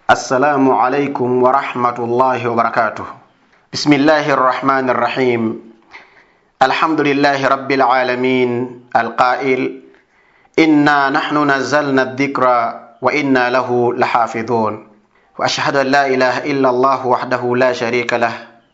السلام عليكم ورحمة الله وبركاته بسم الله الرحمن الرحيم الحمد لله رب العالمين القائل إنا نحن نزلنا الذكر وإنا له لحافظون وأشهد أن لا إله إلا الله وحده لا شريك له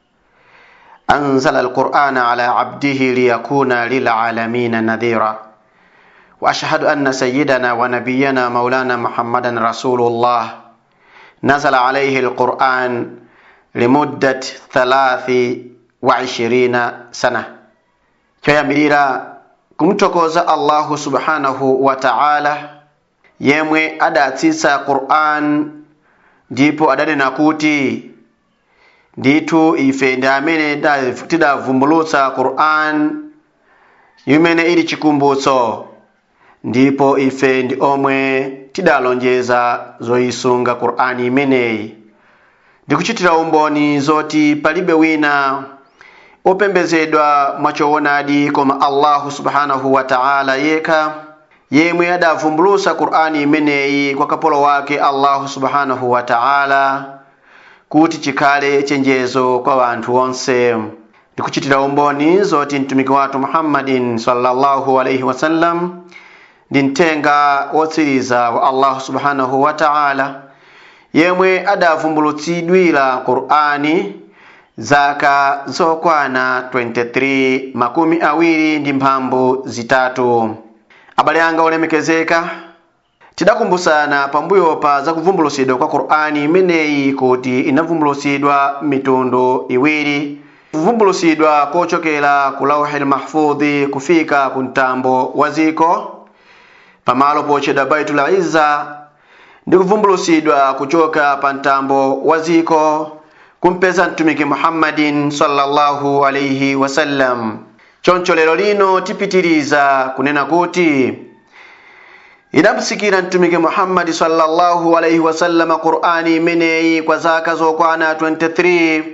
أنزل القرآن على عبده ليكون للعالمين نذيرا وأشهد أن سيدنا ونبينا مولانا محمدا رسول الله نزل عليه القرآن لمدة ثلاث وعشرين سنة kyoyamirira kumtokoza allahu subhanahu wa ta'ala yemwe adatsitsa qur'an ndipo adanena kuti ndithu ife ndi amene tidavumbulutsa qur'an imene ili chikumbutso ndipo ife ndi omwe tidalonjeza zoyisunga qur'ani imeneyi ndikuchitira umboni zoti palibe wina opembezedwa mwachoonadi koma allahu subhanahu wa ta'ala yekha yemwe adavumbulutsa qur'ani imeneyi kwa kapolo wake allahu subhanahu wa ta'ala kuti chikhale chenjezo kwa wanthu onse ndikuchitira umboni zoti mtumiki wathu muhammadin sallallahu alaihi wasallam ndi mthenga wotsiriza wa allahu subhanahu wa ta'ala yemwe adavumbulutsidwira qur'ani zaka zokwana 23 makumi awiri ndi mphambu zitatu abale anga olemekezeka tidakumbusana pambuyo pa zakuvumbulutsidwa kwa qur'ani imeneyi kuti inavumbulutsidwa mitundu iwiri kuvumbulutsidwa kochokera ku lauhil mahfudhi kufika ku mtambo wa ziko pamalo potchedwa baitul izza ndi kuvumbulutsidwa kuchoka pa mtambo wa ziko kumpeza mtumiki muhammadin sallallahu alaihi wasallam choncho lero lino tipitiriza kunena kuti idamsikira mtumiki muhammadi sallallahu alaihi wasallam qur'ani imeneyi kwa zaka zokwana 23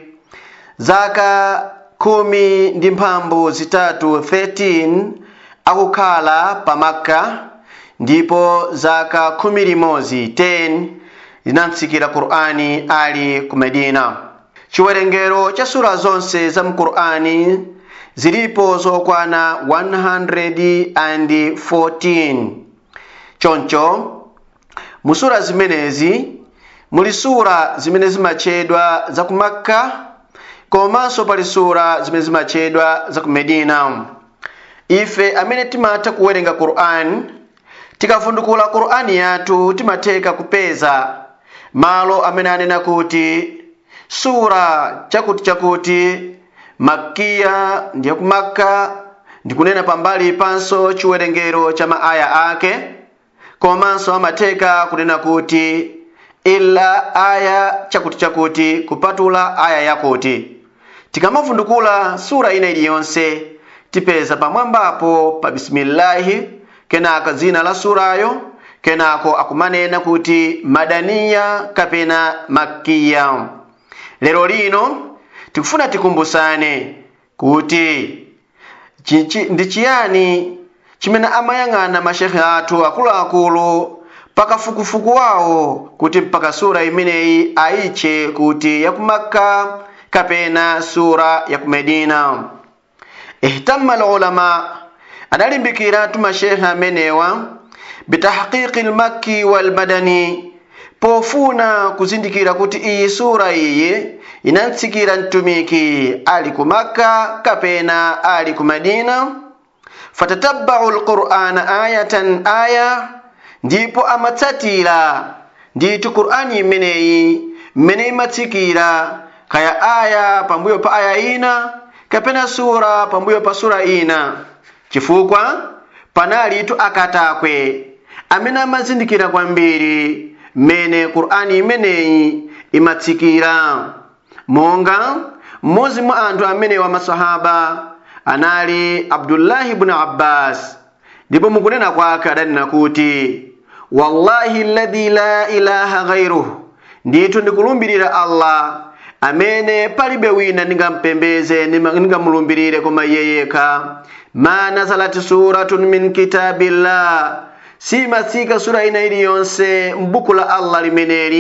zaka kumi ndi mphambu zitatu 13 akukhala pa makka ndipo zaka khumi limodzi 10 linamsikira qur'ani ali ku medina chiwerengero cha sura zonse za mqur'ani zilipo zokwana 114 choncho mu sura zimenezi muli sura zimene zimatchedwa za ku makka komanso pali sura zimene zimatchedwa za ku medina ife amene timatha kuwerenga qur'ani tikavundukula qur'ani yathu timatheka kupeza malo amene anena kuti sura chakuti chakuti makiya ndiye ku makka ndikunena pambali panso chiwerengero cha maaya ake komanso amatheka kunena kuti illa aya chakuti chakuti kupatula aya yakuti tikamavundukula sura ina iliyonse tipeza pamwambapo pa bisimillahi kenaka dzina la surayo kenako akumanena kuti madaniya kapena makiya lero lino tikufuna tikumbusane kuti ndi chiyani chimene amayang'ana mashekhe athu akuluakulu pakafukufuku wawo kuti mpaka sura imeneyi ayitche kuti yakumakka kapena sura yaku medina ihtamma alulama adalimbikiratu mashekhe amenewa bitahqiqi lmakki walmadani pofuna kuzindikira kuti iyi sura iyi inamtsikira mtumiki ali ku makka kapena ali ku madina fatatabbau lqur'ana ayatan aya ndipo amatsatira ndithu qur'ani imeneyi mmene imatsikira kaya aya pambuyo pa aya ina kapena sura pambuyo pa sura ina chifukwa panalitu akatakwe amene amazindikira kwambiri mmene qur'ani imeneyi imatsikira monga mmodzi mwa anthu amenewa masahaba anali abdullahi bnu abbas ndipo mukunena kwake adanena kuti wallahi alladhi la ilaha ghairuh ndithu ndikulumbirira allah amene palibe wina ndingampembeze ndingamulumbirire koma iye yekha ma nazalat suratun min kitabillah simatsika sura ina iliyonse m'buku la allah limeneli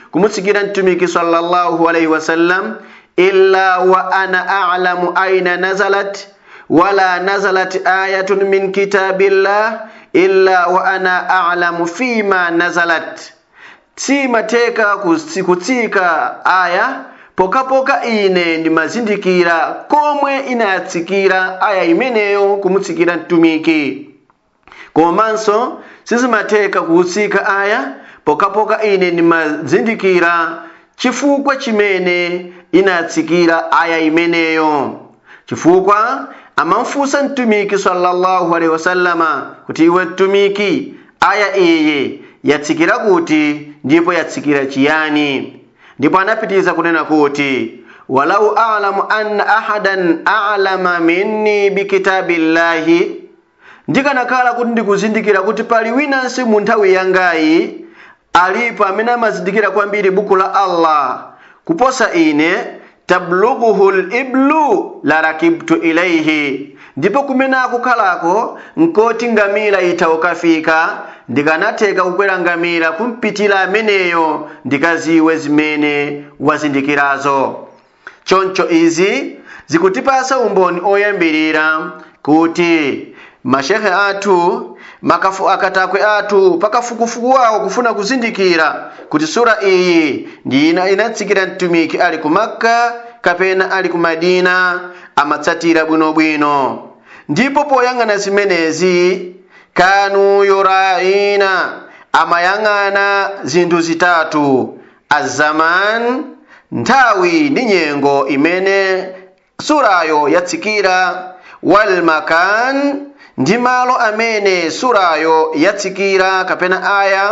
kumutsikira mtumiki sallallahu alaihi wasallam illa wa ana a'lamu aina nazalat wala nazalat ayatun min kitabillah illa wa ana a'lamu fima nazalat simateka kutsika aya pokapoka ine ndimazindikira komwe inatsikira aya imeneyo kumutsikira mtumiki komanso sizimateka kutsika aya pokapoka ine ndimazindikira chifukwa chimene inatsikira aya imeneyo chifukwa amamfunsa mtumiki sallallahu alaihi wasallama kuti iwe mtumiki aya iyi yatsikira kuti ndipo yatsikira chiyani ndipo anapitiriza kunena kuti walau a'lamu anna ahadan a'lama minni bikitabillahi ndikanakhala kuti ndikuzindikira kuti pali winansi mu nthawi yangayi alipo amene amazindikira kwambiri buku la allah kuposa ine tablughuhu liblu la rakibtu ilaihi ndipo kumene akukhalako nkoti ngamira itha ukafika ndikanatheka kukwera ngamira kumpitira ameneyo ndikaziwe zimene wazindikirazo choncho izi zikutipasa umboni oyambirira kuti mashehe athu makafu akatakwe athu pakafukufuku wawo kufuna kuzindikira kuti sura iyi ndi ina inatsikira mtumiki ali ku makka kapena ali ku madina amatsatira bwinobwino ndipo poyang'ana zimenezi kanu yuraina amayang'ana zinthu zitatu azaman nthawi ndi nyengo imene surayo yatsikira walmakan ndi malo amene surayo yatsikira kapena aya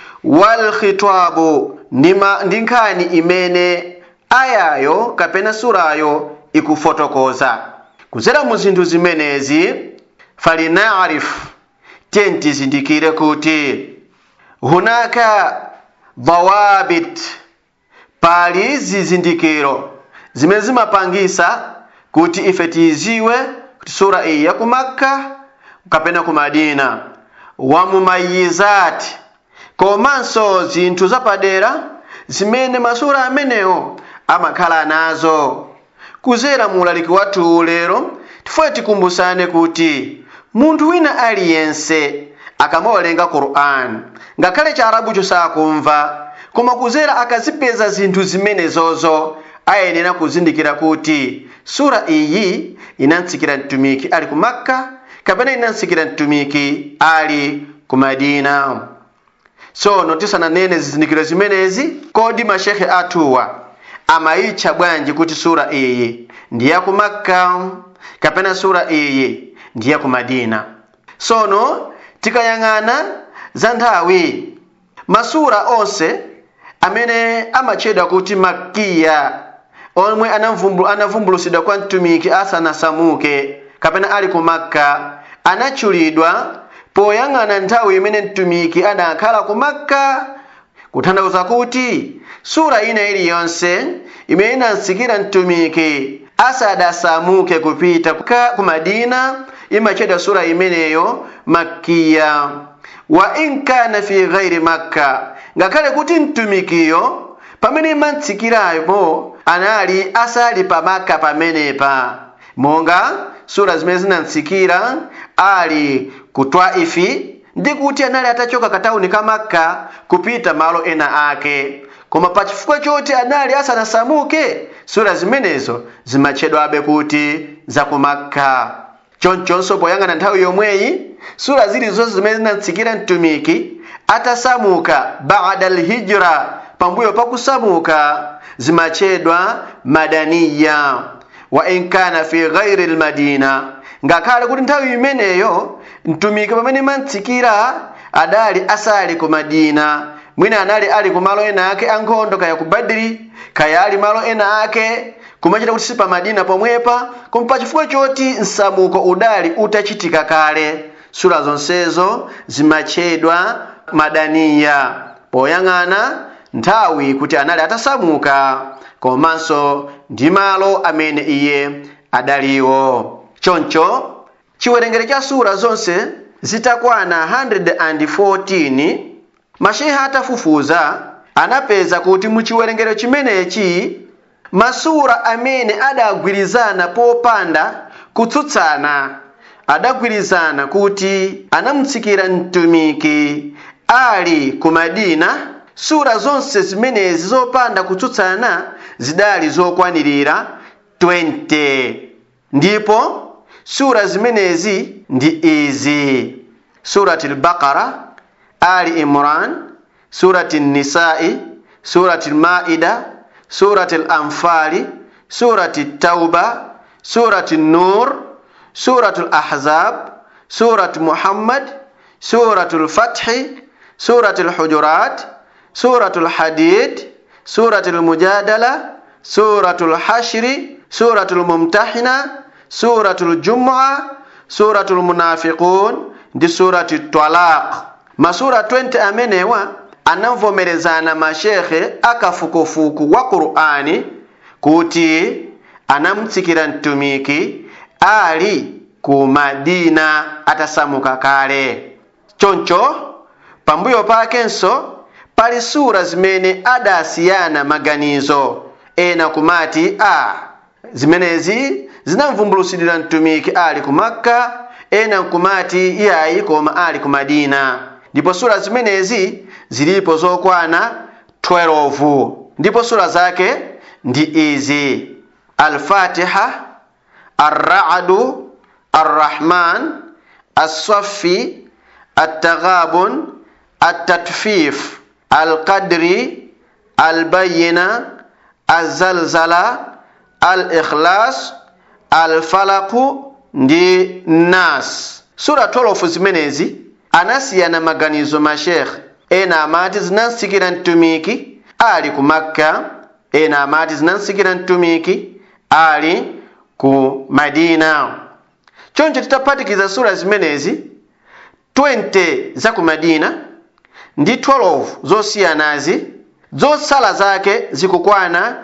walkhitabu ndi nkhani imene ayayo kapena surayo ikufotokoza kuzera mu zinthu zimenezi falinarif tiye tizindikire kuti hunaka dhawabit pali zizindikiro zimene zimapangisa kuti ife tiziwe kuti sura iyi ya ku makka kapena ku madina wa mumayizati komanso zinthu zapadera zimene masura amenewo amakhala nazo kuzera mu ulaliki wathu lero tifuna tikumbusane kuti munthu wina aliyense akamawerenga qur'an ngakhale chiarabucho sakumva koma kuzera akazipeza zinthu zimenezozo ayenera kuzindikira kuti sura iyi inatsikira mtumiki ali ku makka kapena inatsikira mtumiki ali ku madina tsono tisananene zizindikiro zimenezi kodi mashehe athuwa amayitcha bwanji kuti sura iyi ndi ya ku makka kapena sura iyi ndi ya ku madina tsono tikayang'ana za nthawi masura onse amene amatchedwa kuti makiya omwe anavumbulusidwa kwa mtumiki asanasamuke kapena ali ku makka anatchulidwa poyang'ana nthawi imene mtumiki adakhala ku makka kutanthauza kuti sura ina iliyonse imene inatsikira mtumiki asadasamuke kupita ku madina imatchedwa sura imeneyo makkiya wa in kana fi ghairi makka ngakhale kuti mtumikiyo pamene imatsikirapo anali asali pa makka pamenepa monga sura zimene zinatsikira ali ku twaifi ndi kuti anali atachoka katawuni ka makka kupita malo ena ake koma pachifukwa choti anali asanasamuke sura zimenezo zimatchedwabe kuti za ku makka chonchonso poyang'ana nthawi yomweyi sura zilizonse zimene zinatsikira mtumiki atasamuka bada lhijra pambuyo pakusamuka zimatchedwa madaniya wa in kana fi ghairi lmadina ngakhale kuti nthawi imeneyo mtumiki pamene imatsikira adali asali ku madina mwina anali ali ku malo ena ake ankhondo kaya ku badiri kaya ali malo ena ake kumachita kuti si pa madina pomwepa koma pachifukwa choti msamuko udali utachitika kale sura zonsezo zimatchedwa madaniya poyang'ana nthawi kuti anali atasamuka komanso ndi malo amene iye adaliwo choncho chiwerengero cha sura zonse zitakwana 114 masheha atafufuza anapeza kuti mu chiwerengero chimenechi masura amene adagwirizana popanda kutsutsana adagwirizana kuti anamutsikira mtumiki ali ku madina sura zonse zimenezi zopanda kutsutsana zidali zokwanirira 20 ndipo sura zimenezi ndi izi surati al-baqara ali imran surati nisai surati al-maida surati al-anfali surati tauba surati nur surati al-ahzab surati muhammad surati al-fathi surati al-hujurat surati al-hadid surati al-mujadala surati al-hashri surati al-mumtahina surati al-jum'a surati al-munafiqun ndi surati talaq masura 20 amenewa anavomerezana mashekhe akafukufuku wa qur'ani kuti anamutsikira mtumiki ali ku madina atasamuka kale choncho pambuyo pakenso pali sura zimene adasiyana maganizo ena kumati a zimenezi zinamvumbulusidwira mtumiki ali ku makka ena nkumati iyayi koma ali ku madina ndipo sura zimenezi zilipo zokwana 12 ndipo sura zake ndi izi alfatiha arra'du arrahman assafi attaghabun attatfif alqadri albayina alzalzala alikhlas alfalaku ndi nas sura 12 zimenezi anasiyana maganizo mashekhe ena amati zinamsikira mtumiki ali ku makka ena amati zinamsikira mtumiki ali ku madina choncho titaphatikiza sura zimenezi 20 za ku madina ndi 12 zosiyanazi zotsala zake zikukwana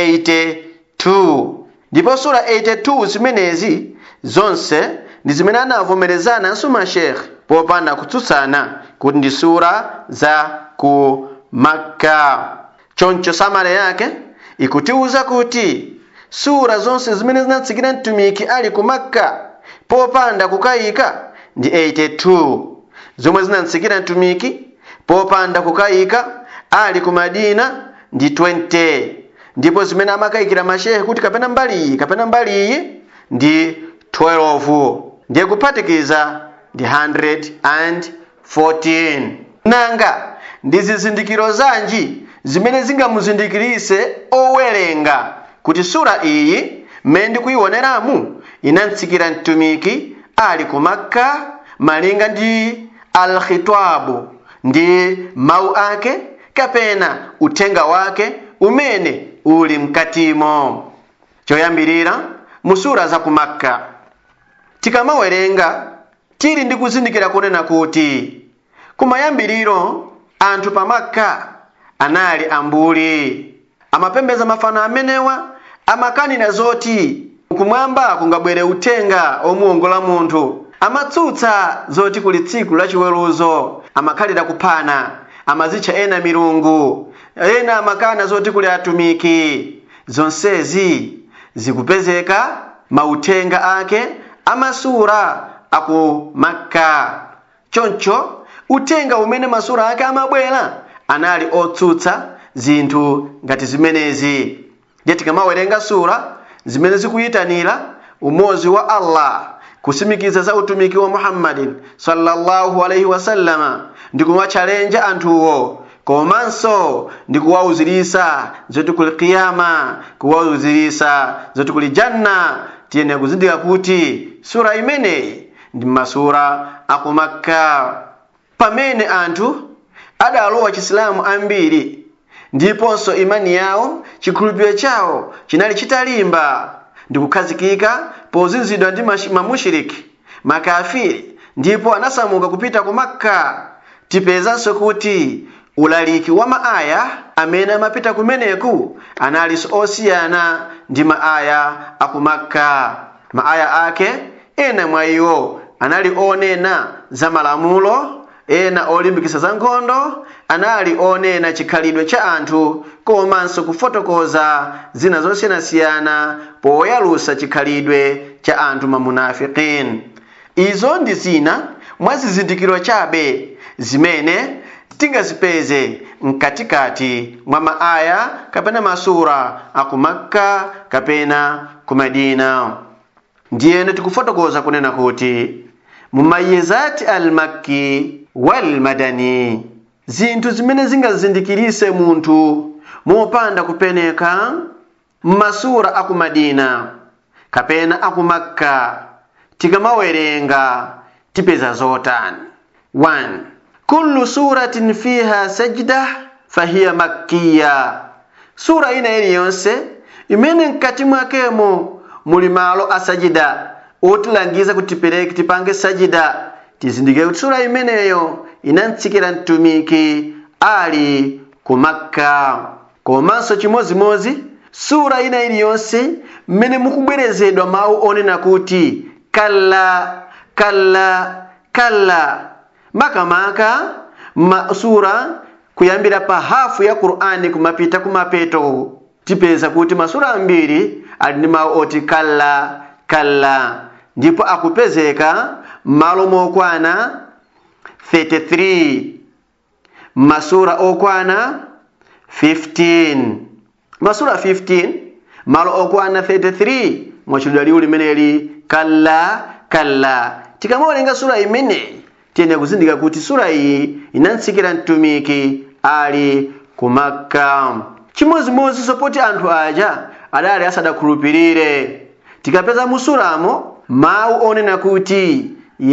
82 ndipo sura 82 zimenezi zonse ndi zimene anavomerezananso mashekhe popanda kutsutsana kuti ndi sura za ku makka choncho samale yake ikutiuza kuti sura zonse zimene zinatsikira mtumiki ali ku makka popanda kukayika ndi 82 zomwe zinatsikira mtumiki popanda kukayika ali ku madina ndi 20 ndipo zimene amakayikira mashehe kuti kapena mbali iyi kapena mbali iyi ndi 12 ndiye kuphatikiza ndi 114 nanga ndi zizindikiro zanji zimene zingamuzindikirise owerenga kuti sura iyi mmene ndikuyioneramu inamtsikira mtumiki ali ku makka malinga ndi alkhitabu ndi mawu ake kapena uthenga wake umene uli mkatimo choyambirira mu sura za ku makka tikamawerenga tili ndi kuzindikira kunena kuti kumayambiriro anthu pa makka anali ambuli amapembeza mafano amenewa amakanira zoti kumwamba kungabwere uthenga omuwongola munthu amatsutsa zoti kuli tsiku lachiweruzo amakhalira kuphana amazitcha ena milungu ena amakana zoti kuli atumiki zonsezi zikupezeka mauthenga ake amasura aku makka choncho uthenga umene masura ake amabwera anali otsutsa zinthu ngati zimenezi ndiye tikamawerenga sura zimene zikuyitanira umozi wa allah kusimikiza za utumiki wa muhammadin sallallahu alaihi wasallama ndi kuwatchalenja anthuwo komanso ndi kuwauzirisa zoti kuli kiyama kuwauzirisa zoti kuli janna tiyene kuzindika kuti sura imeneyi ndi masura aku makka pamene anthu adalowa chisilamu ambiri ndiponso imani yawo chikhulupiriro chawo chinali chitalimba ndi kukhazikika pozunzidwa ndi mamushiriki makafiri ndipo anasamuka kupita ku makka tipezanso kuti ulaliki wa maaya amene amapita kumeneku analinso osiyana ndi maaya aku makka maaya ake ena mwa iwo anali onena za malamulo ena olimbikitsa za nkhondo anali onena chikhalidwe cha anthu komanso kufotokoza zina zosiyanasiyana poyalusa chikhalidwe cha anthu mamunafiqin izo ndi zina mwa zizindikiro chabe zimene tingazipeze mkatikati mwa maaya kapena masura aku makka kapena ku madina ndiyene tikufotokoza kunena kuti mumayizati almakki walmadani zinthu zimene zingazindikirise munthu mopanda kupeneka mmasura aku madina kapena aku makka tikamawerenga tipeza zotani 1 kullu suratin fiha sajda fahiya makkiya sura ina iliyonse imene mkati mwakemo muli malo asajida otilangiza kuti tipereke tipange sajida tizindikire kuti sura imeneyo inamtsikira mtumiki ali ku makka komanso chimozimozi sura ina iliyonse mmene mukubwerezedwa mawu onena kuti kalla kalla kalla makamaka masura kuyambira pa hafu ya qur'ani kumapita kumapeto tipeza kuti masura ambiri ali ndi mawu oti kalla kalla ndipo akupezeka m'malo mokwana 33 masura okwana 15 masura 15 malo okwana 33 mwachulidwa liwu limeneli kalla kalla tikamawerenga sura imeneyi tiyene kuzindika kuti sura iyi inamtsikira mtumiki ali ku makka chimozimozi sopoti anthu aja adali asadakhulupirire tikapeza musuramo mawu onena kuti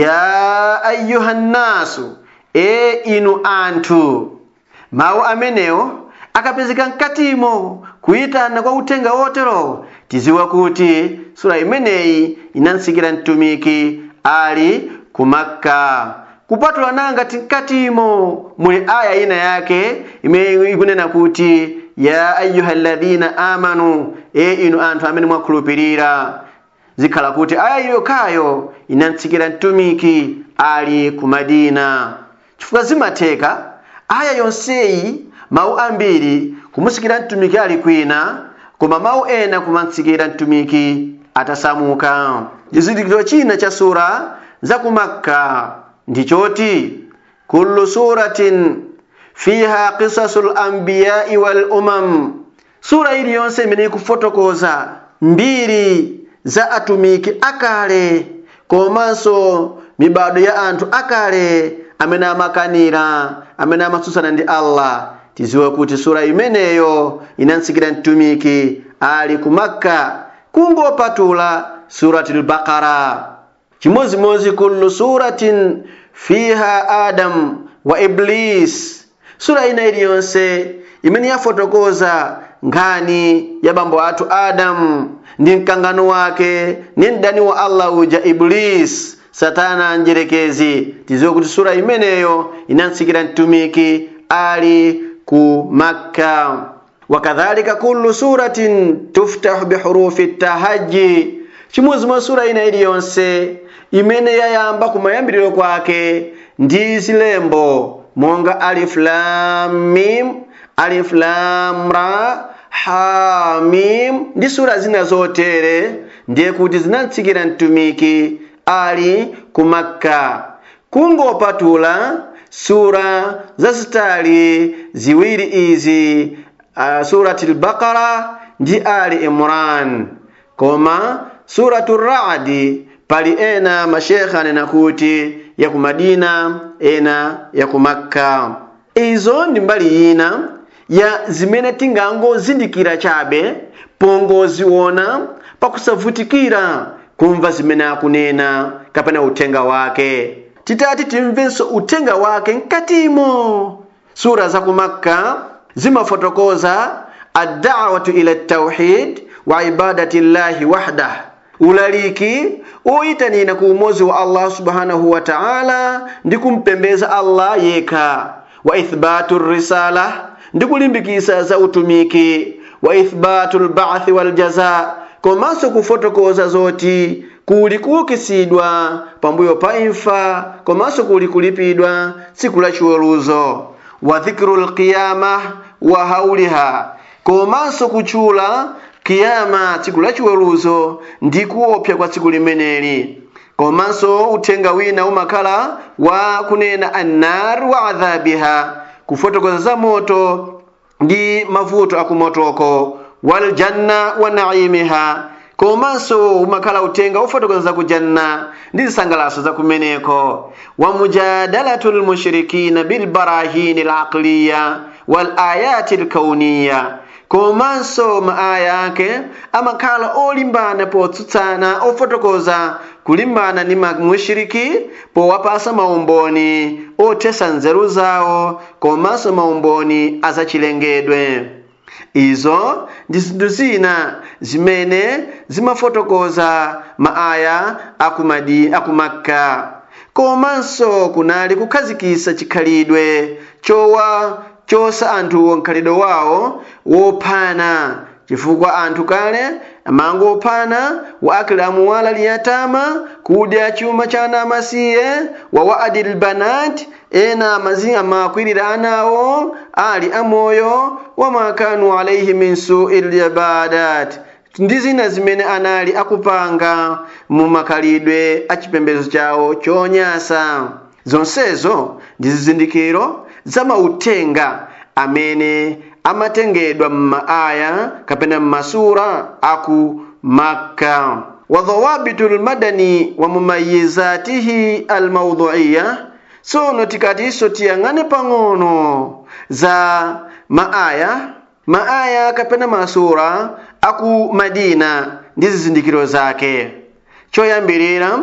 ya ayuha nnasu e inu anthu mawu amenewo akapezeka mkatimo kuyitana kwa uthenga wotero tiziwa kuti sura imeneyi inamtsikira mtumiki ali ku makka kupatula nanga tinkatimo muli aya ina yake imene ikunena kuti ya ayuha alladhina amanu e inu anthu amene mwakhulupirira zikhala kuti aya yokhayo inamtsikira mtumiki ali ku madina chifukwa zimatheka aya yonseyi mawu ambiri kumutsikira mtumiki ali kwina koma mawu ena kumamtsikira mtumiki atasamuka chizindikiro china cha sura za ku makka ndichoti kullu suratin fiha qisasu lambiyai wal umam sura iliyonse imene ikufotokoza mbiri za atumiki akale komanso mibado ya anthu akale amene amakanira amene amatsutsana ndi allah tiziwe kuti sura imeneyo inamtsikira mtumiki ali ku makka kungopatula suratul baqara chimozimozi kullu suratin fiha adam wa iblis sura ina iliyonse imene yafotokoza nkhani ya bambo athu adamu ndi mkangano wake ni mdani wa allah uja iblis satana njerekezi tiziwe kuti sura imeneyo inamtsikira mtumiki ali ku makka wakadhalika kullu suratin tuftahu bihurufi tahaji chimozimozi sura ina iliyonse imene yayamba kumayambiriro kwake ndi zilembo monga alif lam mim alif lam ra ha mim ndi sura zina zotere ndiye kuti zinamtsikira mtumiki ali ku makka kungopatula sura zazitali ziwiri izi uh, surati lbaqara ndi ali imran koma suratu radi pali ena mashekha anena kuti ya ku madina ena ya ku makka izo ndi mbali ina ya zimene tingangozindikira chabe pongoziona pakusavutikira kumva zimene akunena kapena uthenga wake titati timvenso uthenga wake mkatimo sura za ku makka zimafotokoza addawatu ila tauhid wa ibadati llahi wahdah ulaliki oyitanira ku umozi wa allah subhanahu wa ta'ala ndi kumpembeza allah yekha wa ithbatu risala ndi kulimbikisa za utumiki wa ithbatu lbathi waljaza komanso kufotokoza zoti kuli kuukisidwa pambuyo pa imfa komanso kuli kulipidwa tsiku la chiweruzo wa dhikru lqiyama wa hauliha komanso kutchula kiyama tsiku la chiweruzo ndi kuopsa kwa tsiku limeneli komanso uthenga wina umakhala wa kunena annar wa adhabiha kufotokoza za moto ndi mavuto akumotoko waljanna wa naimiha komanso umakhala uthenga ufotokoza za kujanna ndi zisangalatso za kumeneko wa mujadalatu lmushrikina bilbarahini laqliya walayati lkauniya komanso maaya ake amakhala olimbana potsutsana ofotokoza kulimbana ndi mamushiriki powapasa maumboni othesa nzeru zawo komanso maumboni azachilengedwe izo ndi zinthu zina zimene zimafotokoza maaya akumadi akumakka komanso kunali kukhazikisa chikhalidwe chowa chosa anthu mkhalidwe wawo wophana chifukwa anthu kale amango ophana wa akli amuwala liyatama kudya chuma cha ana amasiye wa waadi lbanat ena amazi amakwirira anawo ali amoyo wama kanu alaihi min sui libadat ndi zina zimene anali akupanga mu makhalidwe a chipembedzo chawo chonyasa zonsezo ndi zizindikiro za mauthenga amene amatengedwa m'maaya kapena m'masura aku makka wa dhawabitu lmadani wa mumayizatihi almauduiya tsono tikatinso tiyang'ane pang'ono za maaya maaya kapena masura aku madina ndi zizindikiro zake choyambirira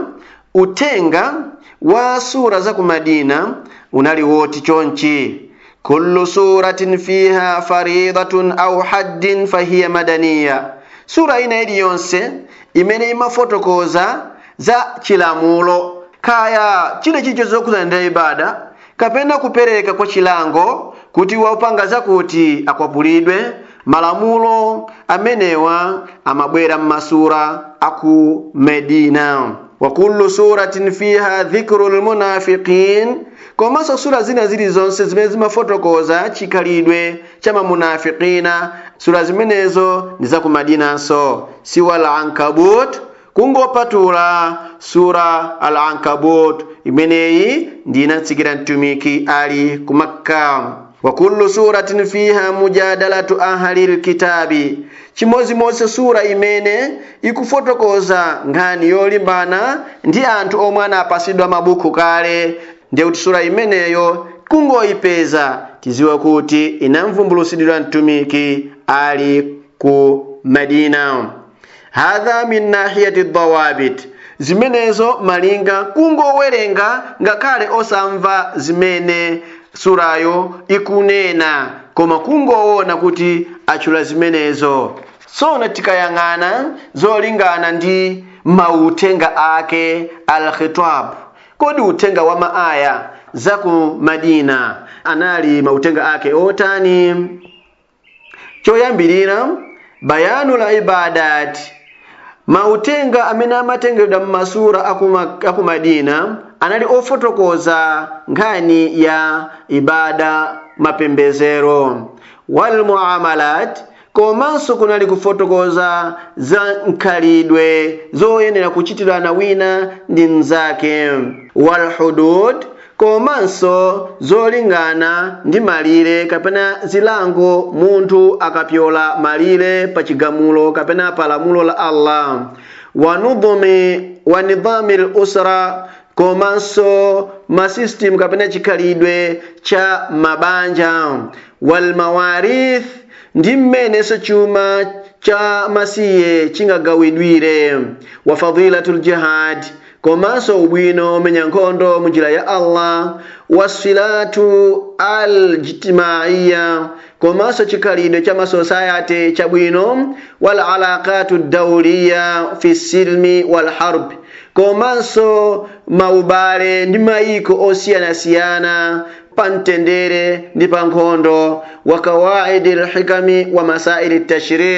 uthenga wa sura za ku madina unali woti chonchi kullu suratin fiha faridatun au haddin fahiya madaniya sura ina iliyonse imene imafotokoza za chilamulo kaya chile chicho zokuzana ndi ibada kapena kupereka kwa chilango kuti waupanga zakuti akwapulidwe malamulo amenewa amabwera m'masura aku medina wa kullu suratin fiha dhikru lmunafiqin komanso sura zina zilizonse zimene zimafotokoza chikhalidwe cha mamunafiqina sura zimenezo ndi za ku madinanso siwa al ankabut kungopatula sura al ankabut imeneyi ndi inatsikira mtumiki ali ku makka wa kullu suratin fiha mujadalatu ahli lkitabi chimodzimodzi sura imene ikufotokoza nkhani yolimbana ndi anthu omwe anapasidwa mabuku kale ndiye kuti sura imeneyo kungoyipeza tiziwe kuti inamvumbulusidwa mtumiki ali ku madina hadha min nahiyati dawabit zimenezo malinga kungowerenga ngakhale osamva zimene surayo ikunena koma kungoona kuti achula zimenezo tsono tikayang'ana zolingana ndi mauthenga ake al-khitab kodi uthenga wa maaya za ku madina anali mauthenga ake otani choyambirira bayanu la ibadat mauthenga amene amatengedwa m'masura aku madina anali ofotokoza nkhani ya ibada mapembezero walmuamalat komanso kunali kufotokoza za nkhalidwe zoyenera kuchitirana wina ndi mnzake walhudud komanso zolingana ndi malire kapena zilango munthu akapyola malire pa chigamulo kapena pa lamulo la allah wa nudhumi wa nidhami lusra komanso masystem kapena chikhalidwe cha mabanja walmawarith ndi mmenenso chuma cha masiye chingagawidwire wa fadilatu ljihad komanso ubwino omenya nkhondo munjira ya allah wasilatu aljtimaiya komanso chikhalidwe cha masosayati chabwino walalaqatu dauliya fi silmi walharb komanso maubale ndi mayiko osiyanasiyana pa mtendere ndi pa nkhondo wa kawaidi lhikami wa masaili tashri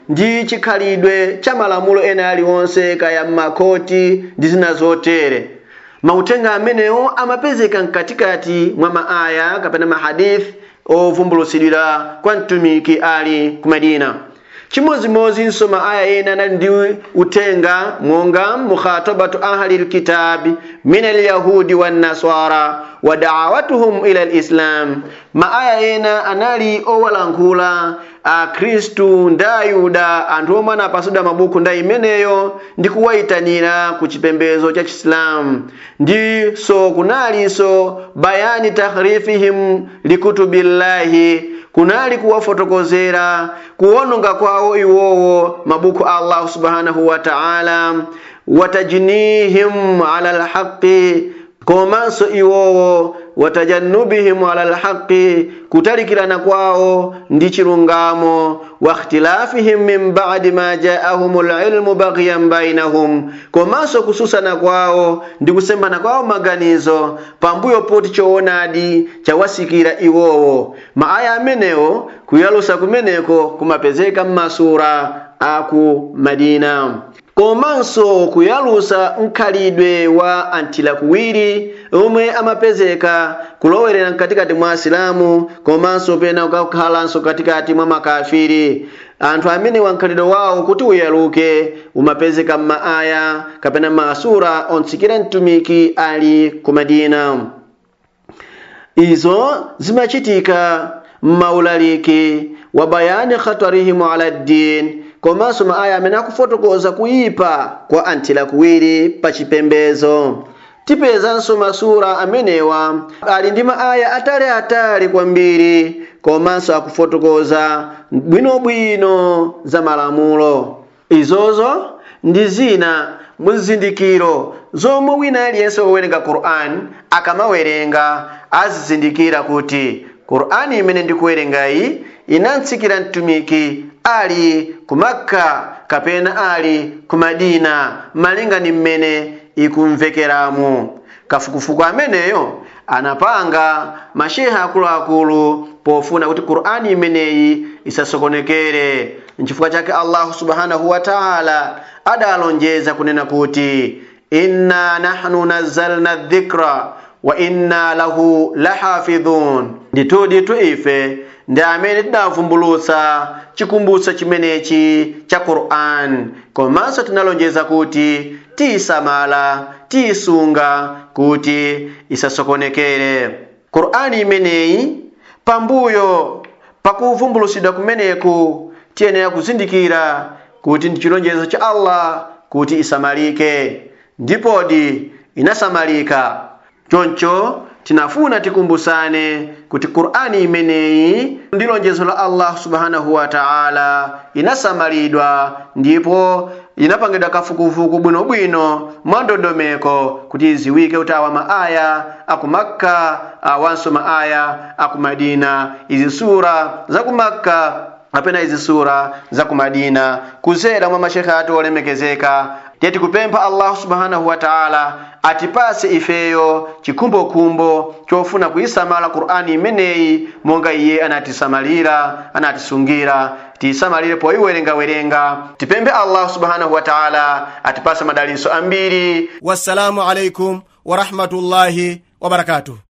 ndi chikhalidwe cha malamulo ena aliwonse kaya m'makoti ndi zina zotere mauthenga amenewo amapezeka mkatikati mwa maaya kapena mahadithi ovumbulutsidwira kwa mtumiki ali ku madina chimodzimodzinso maaya ena anali ndi uthenga monga mukhatabatu ahli lkitabi min alyahudi wannasara wa daawatuhum ila lislam maaya ena anali owalankhula akhristu ndi ayuda anthu omwe anapasidwa mabuku nda imeneyo ndi kuwayitanira ku chipembedzo cha chisilamu ndiso kunalinso bayani tahrifihim likutubillahi kunali kuwafotokozera kuwononga kwawo iwowo mabuku a allahu subhanahu wa ta'ala watajnihim ala lhaqi komanso iwowo watajannubihim ala lhaqi kutalikirana kwawo ndi chilungamo wa ikhtilafihim min ba'di ma ja'ahum lilmu baghyan bainahum komanso kususana kwawo ndi kusembana kwawo maganizo pambuyo poti choonadi chawasikira iwowo maaya amenewo kuyalusa kumeneko kumapezeka mmasura aku madina komanso kuyalusa mkhalidwe wa anthilakuwiri omwe amapezeka kulowerera mkatikati mwa asilamu komanso pena kukhalanso katikati mwa makafiri anthu amene wankhalidwe wawo kuti uyaluke umapezeka m'maaya kapena masura ontsikira mtumiki ali ku madina izo zimachitika m'maulaliki wa bayani khatarihim ala ddin komanso maaya amene akufotokoza kuyipa kwa anthilakuwiri pa chipembezo tipezanso masura amenewa ali ndi maaya ataliatali kwambiri komanso akufotokoza bwinobwino za malamulo izozo ndi zina muzizindikiro zomwe wina aliyense wowerenga qur'an akamawerenga azizindikira kuti qur'ani imene ndikuwerengayi inatsikira mtumiki ali ku makka kapena ali ku madina malinga ni mmene ikumvekeramu kafukufuku ameneyo anapanga masheha akuluakulu pofuna kuti qur'ani imeneyi isasokonekere nchifukwa chake allahu subhanahu wa taala adalonjeza kunena kuti inna nahnu nazzalna dhikra wa inna lahu lahafidhun ndituditu ife ndi amene tidavumbulutsa chikumbutso chimenechi cha qur'an komanso tinalonjeza kuti tiyisamala tiyisunga kuti isasokonekere qur'ani imeneyi pambuyo pakuvumbulutsidwa kumeneku tiyenera kuzindikira kuti ndi chilonjezo cha allah kuti isamalike ndipodi inasamalika choncho tinafuna tikumbusane kuti qur'ani imeneyi ndi lonjezo la allah subhanahu wa ta'ala inasamalidwa ndipo inapangidwa kafukufuku bwinobwino mwa ndondomeko kuti iziwike kuti awa maaya aku makka awanso maaya aku madina izi sura za ku makka apena izi sura za ku madina kuzera mwa mashekhe ati olemekezeka tiye tikupempha allahu subhanahu wa taala atipase ifeyo chikumbokumbo chofuna kuyisamala qur'ani imeneyi monga iye anatisamalira anatisungira tiyisamalire poyiwerengawerenga tipemphe allahu subhanahu wa taala atipase madaliso ambiri wassalamu alaikum warahmatullahi wabarakatuh